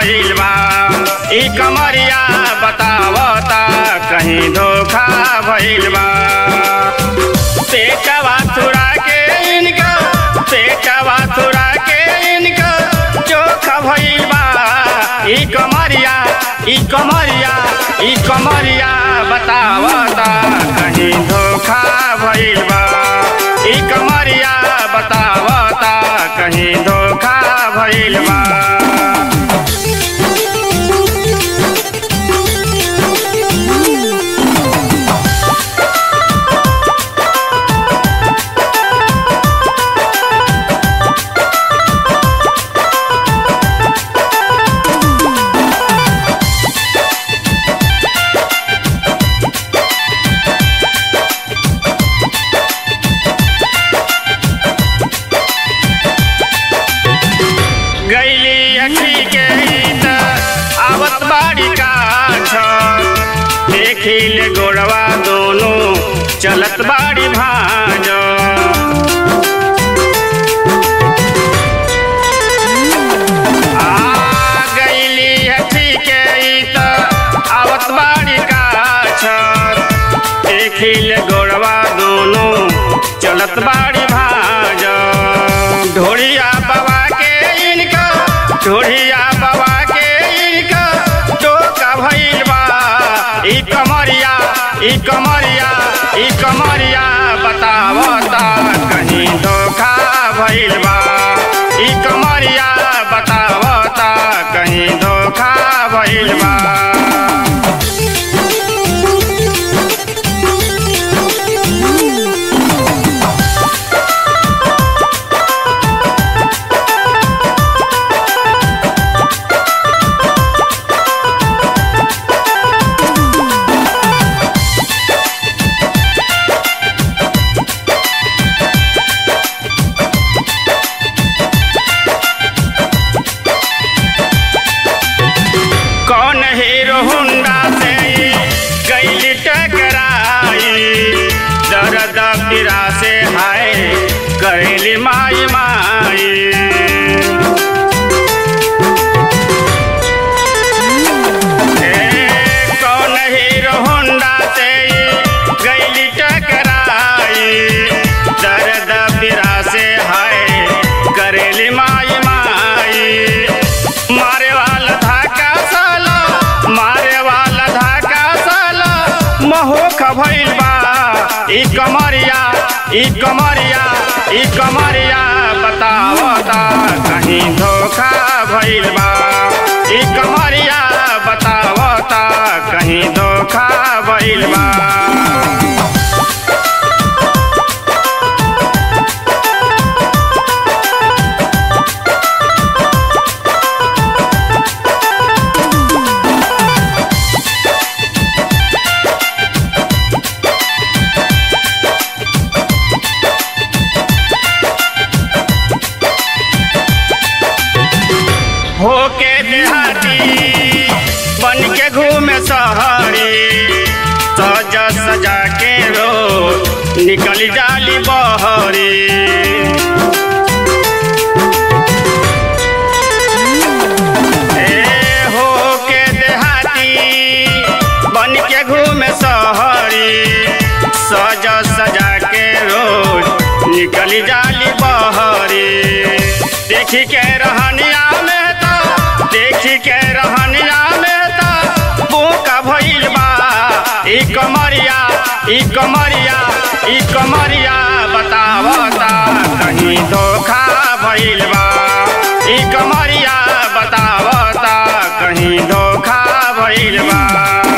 भइल बा ई कमरिया बतावता कहीं धोखा भइल बा पेटवा थुड़ा के इनका पेटवा थुड़ा के इनका चोखा भइल बा ई कमरिया ई कमरिया ई कमरिया बतावता कहीं धोखा भइल बा ई कमरिया बतावता कहीं धोखा भइल बा गैली अखी के त आवत बाड़ी काछ देखी ले गोड़वा दोनों चलत बाड़ी भाज आ गैली अखी के त आवत बाड़ी काछ देखी ले गोड़वा दोनों चलत बाड़ी भाज ढोड़िया बाबा के इनका ढोड़िया बाबा के इनका टोका भइल बा ई कमरिया ई कमरिया ई कमरिया बतावता कहीं धोखा भइल बा ई कमरिया बतावता कहीं धोखा भइल बा कौन हीरो हुंडा से गैली टकराई दर्द पीरा से हाय करेली माई माई ए, कौन हीरो हुंडा से गैली टकराई दर्द पीरा से हाय करेली माई माई मारे वाला धाका साला मारे वाला धाका साला महोख भइल बा ई कमरिया ई कमरिया ई कमरिया बतावता कहीं धोखा भइल बा ई कमरिया बतावता कहीं धोखा भइल बा होके देहाती बन के घूमे सहरी सज सजा के रो निकल जाली बहरी ए, होके देहाती बन के घूमे सहरी सज सजा के रोज निकल जाली बहरी देखी के रहनिया में तो देखी के रहनिया में तो बोका भइल बा ई कमरिया ई कमरिया ई कमरिया बतावता कहीं धोखा भइल बा ई कमरिया बतावता कहीं धोखा भइल बा